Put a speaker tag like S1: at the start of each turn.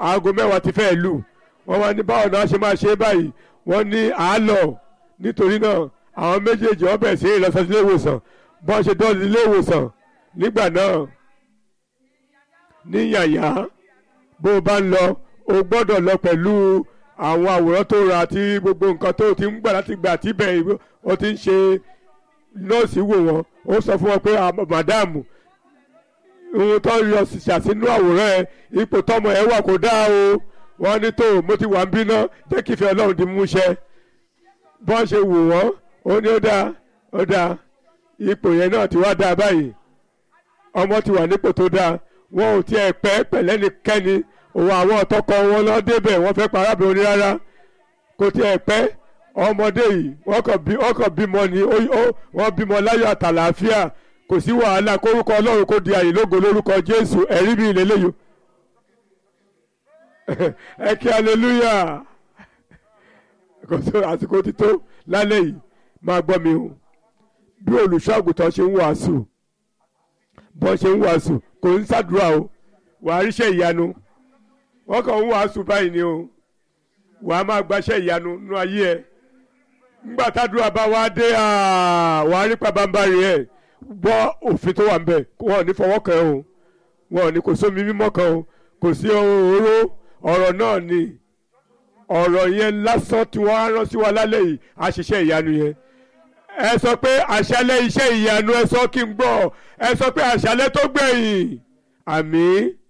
S1: aago mẹ́wàá ti fẹ́ lù wọ́n wá ní báwo náà ṣe máa ṣe báyìí wọ́n ní àálọ̀ nítorí náà àwọn méjèèjì wọ́n bẹ̀rẹ̀ sí ìlọsọ sí ilé ìwòsàn bọ́n ṣe dọ́ọ̀lù ilé ìwòsàn nígbà náà ní yàyà bó o bá ń lọ o gbọ́dọ̀ lọ pẹ̀lú àwọn àwòrán tó ra àti gbogbo nǹkan tó ti ń gbà láti gbà tí bẹ́ẹ̀ o ti ń ṣe nọ́ọ̀sì wò wọ́n ó sọ fún wọn pé màdáàmù ohun tó yọ ṣàṣínú àwòrán ẹ ipò tọmọ ẹ wà kó dáa o wọ́n ní tó mo ti wà ń bínú jẹ́ kí ìfẹ́ Ọlọ́run di múṣẹ bọ́n ṣe wò wọ́n ó ní ó dáa ó dáa ipò yẹn náà ti wá dáa báyìí ọmọ ti wà nípò tó dáa wọn ò tiẹ̀ pẹ́ pẹ̀lẹ́nikẹ́ni òun àwọn ọ̀tọ́kọ wọn lọ débẹ̀ wọ́n fẹ́ pa arábìnrin rárá kò tiẹ̀ pẹ́ ọmọdé yìí wọ́n kàn bí wọ́n kàn bímọ ni wọ́n bímọ láyọ̀ àtàlàáfíà kò sí wàhálà kórúkọ ọlọ́run kó di àyè lógo lórúkọ jésù ẹ̀rí mi ìlélẹ́yò ẹ kí aleluya kò tó àsìkò ti tó lálẹ́ yìí máa gbọ́ mi o bí olùṣọ́ àgùntàn ṣe ń wàásù bọ́n ṣe ń wàásù kò ń ṣàdúrà o wàá ríṣẹ́ ìyanu wọ́n kàn ń wàásù báyìí ni o wàá máa gbaṣẹ́ ìyanu nú ayé ẹ ńgbà tádùúrà bá wá dé wàá rí pabambarì ẹ gbọ́ òfin tó wà ńbẹ̀ wọn ò ní fọwọ́ kàn o wọn ò ní kò sómi mímọ́ kan o kò sí oró ọ̀rọ̀ náà ni ọ̀rọ̀ yẹn lásán tí wọ́n á rán sí wa lálẹ́ yìí àṣìṣe ìyanu yẹn ẹ sọ pé àṣálẹ́ iṣẹ́ ìyanu ẹ sọ kí n gbọ́ ẹ sọ pé àṣálẹ́ tó gbẹ̀yìn àmín